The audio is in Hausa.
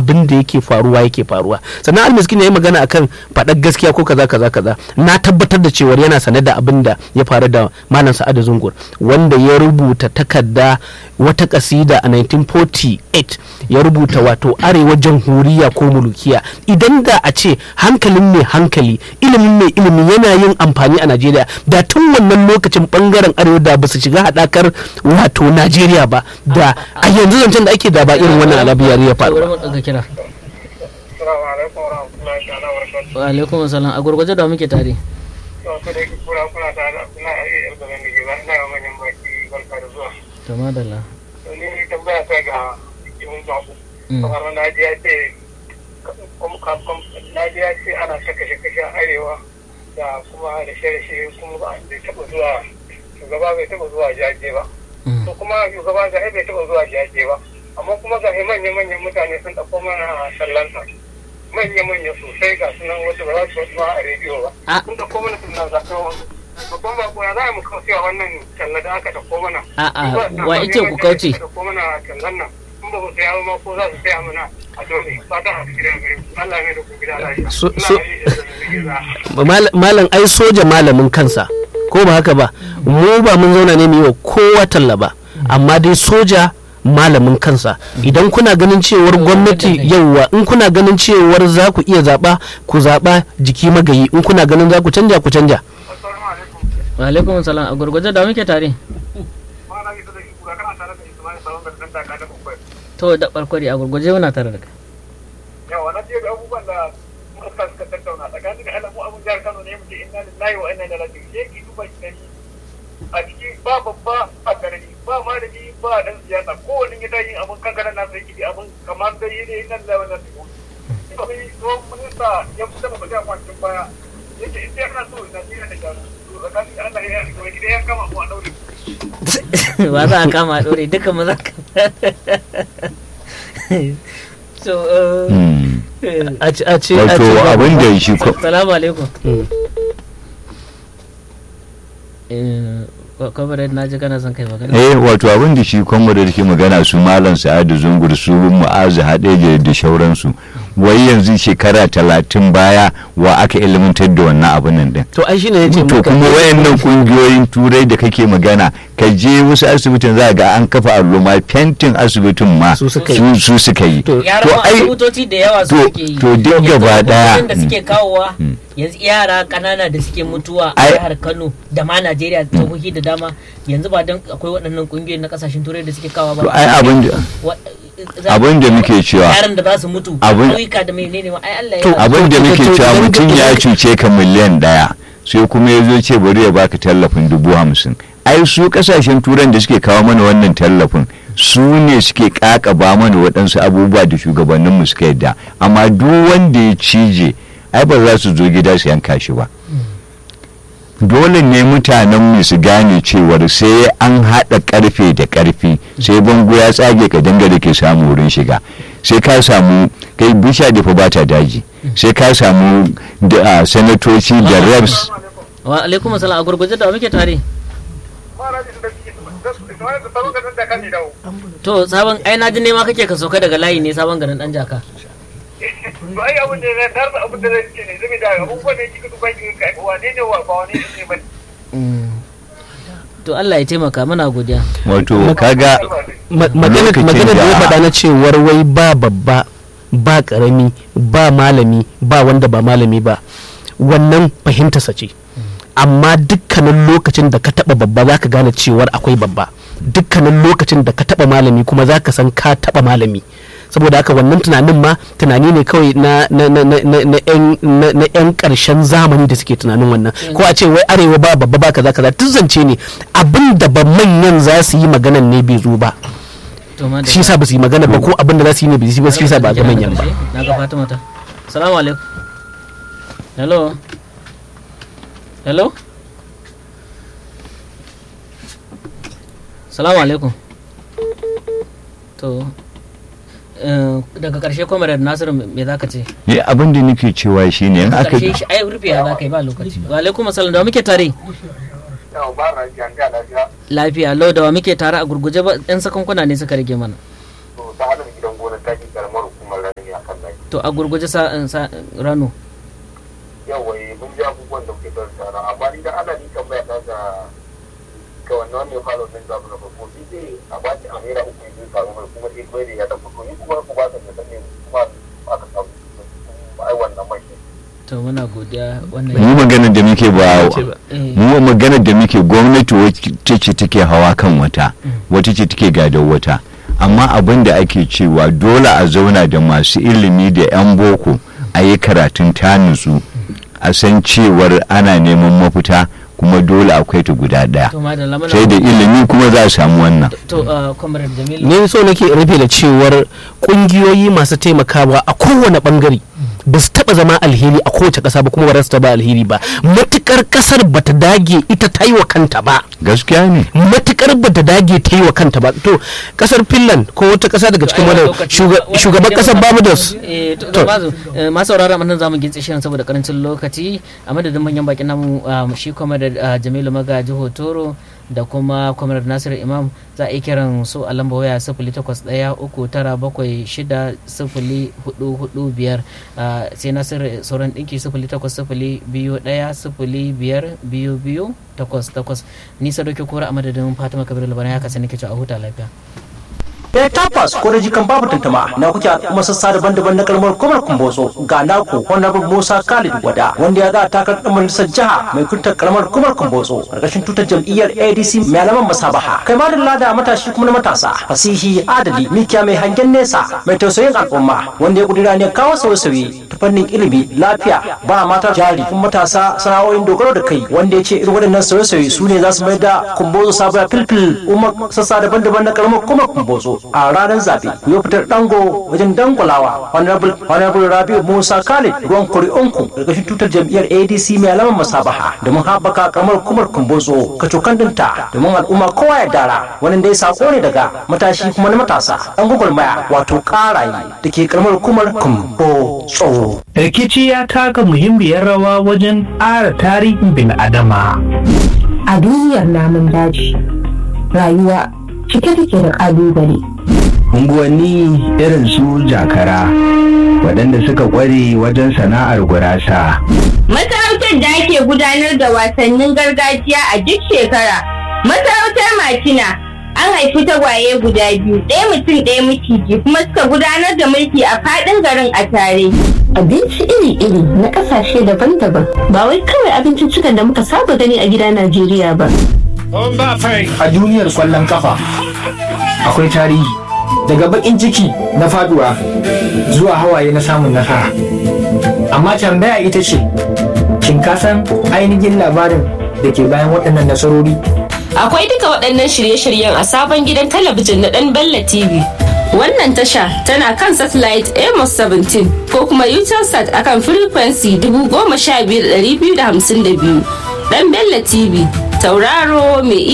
abin da yake faruwa yake faruwa sannan almiskin ya yi magana akan faɗar gaskiya ko kaza kaza kaza na tabbatar da cewar yana sane da abin da ya faru da malam sa'adu zungur wanda ya rubuta takarda wata kasida a 1948 ya rubuta wato arewa jamhuriya ko mulukiya idan da a ce hankalin mai hankali ilimin mai ilimi yana yin amfani a najeriya da tun wannan lokacin bangaren arewa da ba su shiga haɗakar wato najeriya ba da a yanzu zancen da ake da ba irin wannan alabiyar ya faru Bari mu ɗaga kira. Assalamu alaikum wa rahmatullahi ta'ala wa barakatuh. Wa alaikum assalam. A gurguje da muke tare. To, ko da yake kura kuna tare da kuna iya yarda da nake ba ina ga manyan baki barka da zuwa. To madalla. To ni tambaya ta ga cikin babu. Mm. Kamar na ji ya ce kom- kom- kom- na ji ya ce ana saka kashe arewa da kuma da shirye kuma ba bai taɓa zuwa shugaba bai taɓa zuwa jaje ba. Mm. To kuma shugaba ga bai taɓa zuwa jaje ba. Amma kuma ga manya-manyan mutane sun ɗauko mana sallanta. manya-manya sosai ga sunan wasu ba za su wasu ba a rediyo ba. Ah. Sun ɗauko mana sunan zaɓen wani. Babban bako ya za mu kaucewa wannan talla da aka ɗauko mana. A'a, Ba- wa ba- ice ku kauce? Aka ɗauko mana tallan nan. In ba mu saya ba ma ko za su saya mana a dole. Fata a cikin gari. Allah ne da ku gida lafiya. So- Ina so- gaji da zazzabi za. Mal- malam ai soja malamin kansa ko ba haka ba mu ba mun zauna ne mu yi wa kowa talla ba amma dai soja malamin kansa idan kuna ganin cewar gwamnati yauwa in kuna ganin cewar za ku iya zaɓa ku zaɓa jiki magayi in kuna ganin za ku canja ku canja Assalamu alaikum. Wa alaikum assalam. A gurguje da muke tare. Ma na gisa da shi kura kana tare da Ismail Salon da ɗan taka da bakwai. To da barkwari a gurguje muna tare da kai. yawa na je ga abubuwan da muka suka tattauna tsakanin da alamu abun jihar Kano ne muke inna lillahi wa inna ilaihi raji'un sai ki duba ki gani a ciki ba babba a garani ba malami ba dan siyasa kowanne ya tayi abun kankana na sai kidi abun kamar da yi ne inna lillahi wa inna ilaihi raji'un sai tsohon minista ya fita da bajan kwancin baya yake in dai kana so Najeriya da gyaru to tsakanin da Allah ya yi wani gida ya kama mu a daure Ba za a kama a ɗore duka maza ka. So, uh, Hmm. eh, a ce a ce a wato ce- abin da shi ko- Salamu alaikum. Mm. Eh, Comrade na ji kana son kai magana. eh wato abin da shi kwamma da ke magana su malam sa'adu zungur su mu'azu haɗe da shauransu wai yanzu shekara talatin baya wa aka ilimantar da wannan abin nan din to ai shine yace to muka- kuma wayannan kungiyoyin turai da kake magana ka je wasu asibitin za ga an kafa alluma fentin asibitin ma Su suka yi. su su suka yi To- Yaran ma asibitoci da yawa su to- suke yi. to duk Yanzu gaba daya, kudin da suke kawowa Mm. yanzu yara kanana da suke mutuwa a Ai- jihar Kano da ma Najeriya jihohi da dama yanzu ba don akwai waɗannan kungiyoyi na kasashen turai da suke kawowa ba. to ai abin da Wa- za- abin da muke cewa yaran da za su mutu Abin- ƙauyuka da menene ma ai Allah To, ya abin da to- muke to- cewa idan- mutum ya idan- cuce ka miliyan daya sai kuma ya zo ce bari ya baka tallafin dubu hamsin ai su kasashen turan da suke kawo mana wannan tallafin su ne suke kakaba mana waɗansu abubuwa da shugabanninmu suka yadda amma duk wanda ya cije ai ba za su zo gida su yanka shi ba dole ne mutanenmu su gane cewar sai an haɗa ƙarfe da ƙarfi sai bango ya tsage ka dangare ke samu wurin shiga sai ka samu kai bisha da fa ba ta daji sai ka samu da ah, sanatoci da reps wa alaikum assalam a gurguje da muke tare ma na gisa da shi Ismail Salon da ɗan taka ne dawo to sabon ai na ji nema kake ka sauka daga layi ne sabon garin dan jaka ba ai abin da na tarza abin da zai ce ne zai da abubuwan da kika duba ki kai wane ne wa ba wane ne ba to Allah ya taimaka muna godiya wato kaga Ma- magana Lokacin magana da ya da- faɗa na cewar wai ba babba ba ƙarami ba malami ba wanda ba malami ba wannan fahimtarsa ce amma dukkanin lokacin da ka taɓa babba za ka gane cewar akwai babba dukkanin lokacin da ka taɓa malami kuma za ka san ka taɓa malami saboda haka wannan tunanin ma tunani ne kawai na na na na na na yan na na yan karshen zamani da suke tunanin wannan ko a ce wai arewa ba babba ba kaza kaza duk zance ne abin da ba manyan za su yi maganan ne bai zo ba to ma da shi yasa ba su yi magana ba ko abin da za su yi ne ba su yi ba shi yasa ba ga manyan ba na ga Fatima ta assalamu alaikum hello hello assalamu alaikum to eh, daga karshe kwamarar nasiru me za ka ce ne abin da nake cewa shine in aka karshe shi ai rufe ya za ka yi ba lokaci wa alaikum assalam da wa muke tare yau ba na ji an ga lafiya lafiya lau da wa muke tare a gurguje ba yan sakankuna ne suka rage mana to ta hada gidan gona ta ki karamar hukumar raniya to a gurguje sa sa- rano yawa eh, mun ji abubuwan da kuke tattauna amma ni da ana ni tambaya ta ga ga wannan wanda ya fara wannan zamu na farko ni dai a ba shi amira uku yin samu mai kuma sai kwai da ya tafi to ni kuma ku ba ta da sanin kuma aka samu ai wannan mai to muna godiya mu wannan maganar da muke ba ce ba. eh, mu maganar da muke gwamnati wacce ce take hawa kan wata wata ce take gadon wata amma abin da ake cewa dole a zauna da masu ilimi da 'yan boko a yi karatun ta nutsu a san cewar ana neman mafita kuma dole akwai ta guda ɗaya to madalla muna sai da ilimi kuma za a samu wannan to uh, comrade Jamil ne so nake rufe da cewar kungiyoyi masu taimakawa a kowane bangare ba su taba zama alheri a kowace kasa ba kuma ba za su taba alheri ba matukar kasar bata dage ita ta yi wa kanta ba gaskiya ne matukar bata dage ta yi wa kanta ba to kasar finland ko wata kasa daga cikin wadda shugaban kasar barbados eh to To. bazu eh, masu saurara mun zamu gintse shirin saboda karancin lokaci a madadin manyan bakin namu um, shi kuma da uh, Jamilu Magaji Hotoro da kuma Comrade Nasiru Imam za a yi kiran su a lamba waya sifili takwas ɗaya uku tara bakwai shida sifili hudu hudu biyar uh, sai Nasiru sauran ɗinki sifili takwas sifili biyu ɗaya sifili biyar biyu biyu takwas takwas ni sadauki kura a madadin Fatima Kabiru Labaran ya kasance nake cewa a huta lafiya. ya tabbas ko da jikan babu tantama na kuke kuma sassa daban-daban na kalmar kumar kumbotso ga naku honorable musa khalid wada wanda ya za takar ɗan majalisar jiha mai kuntar kalmar kumar kumbotso karkashin tutar jam'iyyar adc mai alaman masabaha kai ma da lada matashi kuma na matasa fasihi adali mikiya mai hangen nesa mai tausayin al'umma wanda ya kudura ne kawo sauye-sauye ta fannin ilimi lafiya ba mata jari kuma matasa sana'o'in dogaro da kai wanda ya ce irin waɗannan sauye-sauye su ne za su mai da kumbotso sabuwa filfil umar sassa daban-daban na kalmar kumar kumbotso a ranar zaɓe ku yi fitar dango wajen dangulawa honorable honorable rabiu musa khalid ruwan kuri'unku ƙarƙashin tutar jam'iyyar adc mai alamar masabaha domin haɓaka kamar kumar kumbotso kacokan dinta domin al'umma kowa ya dara wani dai sako ne daga matashi kuma na matasa ɗan gwagwarmaya wato ƙaraye da ke karamar kumar kumbotso. rikici ya taka muhimmiyar rawa wajen ƙara tarihin bil'adama a duniyar namun daji rayuwa cike take da ƙalubale unguwanni irin su jakara waɗanda suka ƙware wajen sana'ar gurasa Masarautar da ake gudanar da wasannin gargajiya a duk shekara. Masarautar Makina an haifi tagwaye guda biyu, ɗaya mutum ɗaya maciji kuma suka gudanar da mulki a faɗin garin a tare. abinci iri-iri na ƙasashe daban-daban ba wai kawai abinciccikan da muka saba gani a gida najeriya ba a duniyar kwallon kafa akwai tarihi daga bakin ciki na faduwa zuwa hawaye na samun nasara amma tambaya ita ce shin ka san ainihin labarin da ke bayan waɗannan nasarori Akwai duka waɗannan shirye-shiryen a sabon gidan talabijin na ɗan Bella TV. Wannan tasha tana kan satellite Amos 17 ko kuma Utelsat akan frequency 15252. Ɗan Bella TV, tauraro mai